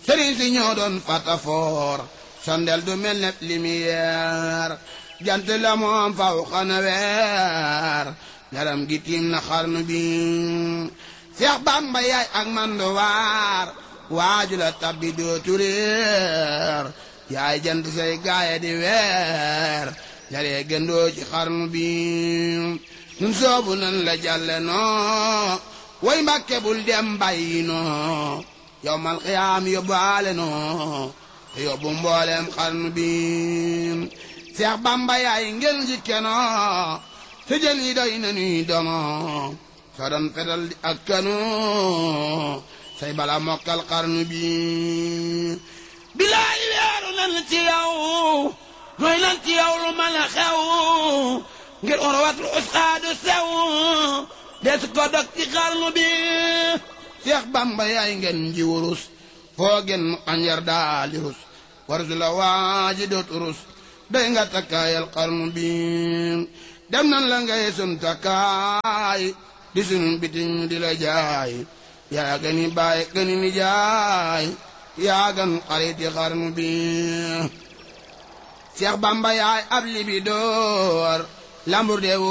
sëriñ si ñoo doon fatafoor sondel du mel ne lumière jant la moom faw xana weer garam gi tiim na xarnu bi Seex Bamba yaay ak mandu waar waaju la tabbi dootu réer yaay jant say gaaya di weer yaree gëndoo ci xarnu bi nun soobu nan la jàlle noo way mbàkke bul dem bàyyi noo yow mal xiyaam yóbbaale noo te yóbbu mbooleem xarnu bi Seex Bamba yaay ngel ji kenoo te jën yi doy na nuy dono soo doon fetal di ak kanu say bala mokkal xarnu bi bilaay weeru nan ci yow mooy nan ci yow lu mën a xew ngir urwatul usqaadu sew des ko dog ci xarnu bi Seex Bamba yaay ngeen ji wurus foo gen mu xanjar daali rus warsu la waaji doot rus doy nga takkaayal xarnu bi dem nan la ngay sun takkaay di sun bitim di la jaay yaa gani baay gani ni jaay yaa gan xariti xarnu bi Seex Bamba yaay ab libi door lambur de